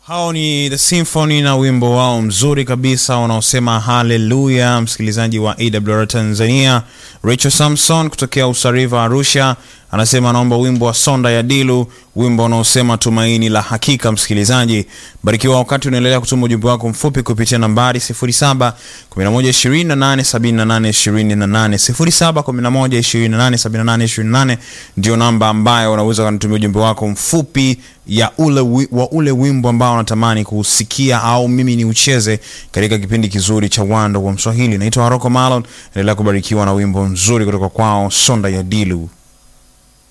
hao ni the symphony na wimbo wao mzuri kabisa unaosema haleluya msikilizaji wa awr tanzania rachel samson kutokea usariva arusha anasema anaomba wimbo wa sonda ya dilu wimbo unaosema tumaini la hakika msikilizaji barikiwa wakati unaendelea kutuma ujumbe wako mfupi kupitia nambari 7 ndio namba ambayo unaweza kanitumia ujumbe wako mfupi ya ule wi, wa ule wimbo ambao unatamani kusikia au mimi ni ucheze katika kipindi kizuri cha wando wa mswahili naitwa haroko malon endelea kubarikiwa na wimbo mzuri kutoka kwao sonda ya dilu